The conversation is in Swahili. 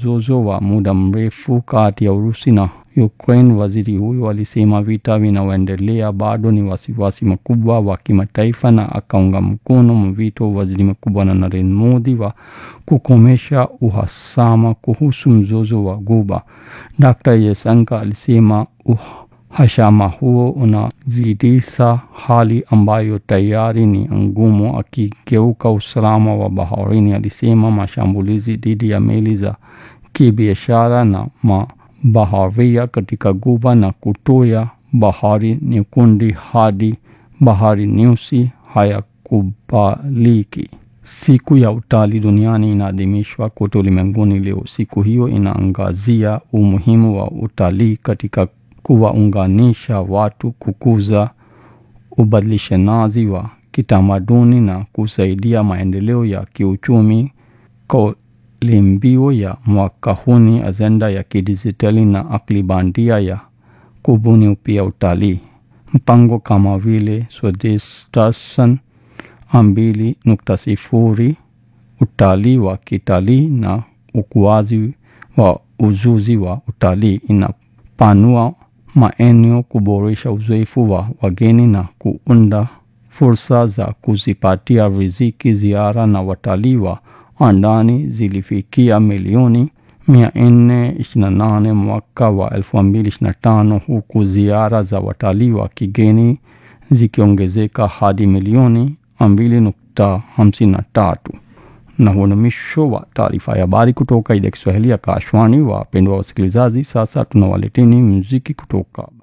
mzozo wa muda mrefu kati ya Urusi na Ukraine. Waziri huyo alisema vita vinavyoendelea bado ni wasiwasi mkubwa wa kimataifa na akaunga mkono mwito wa waziri mkuu Bwana Narendra Modi wa kukomesha uhasama kuhusu mzozo wa Ghuba. Dr. Jaishankar alisema uhasama huo unazidisha hali ambayo tayari ni ngumu, akigeuka usalama wa baharini. Alisema mashambulizi dhidi ya meli za kibiashara na mabaharia katika Ghuba na kutoya Bahari Nyekundu hadi Bahari Nyeusi hayakubaliki. Siku ya utalii duniani inaadhimishwa kote ulimwenguni leo. Siku hiyo inaangazia umuhimu wa utalii katika kuwaunganisha watu, kukuza ubadilishanaji wa kitamaduni na kusaidia maendeleo ya kiuchumi. Kauli mbiu ya mwaka huu ni ajenda ya kidijitali na akili bandia ya kubuni upya utalii. Mpango kama vile Swadesh Darshan mbili nukta sifuri utalii wa kitalii na ukuaji wa ujuzi wa utalii inapanua maeneo, kuboresha uzoefu wa wageni na kuunda fursa za kuzipatia riziki. Ziara na watalii wa ndani zilifikia milioni mia nne ishirini na nane mwaka wa elfu mbili ishirini na tano huku ziara za watalii wa kigeni zikiongezeka hadi milioni mbili nukta hamsini na tatu. Na huo ni mwisho wa taarifa ya habari kutoka idhaa ya Kiswahili ya Kashwani. Wapendwa wasikilizaji, sasa tunawaleteni muziki kutoka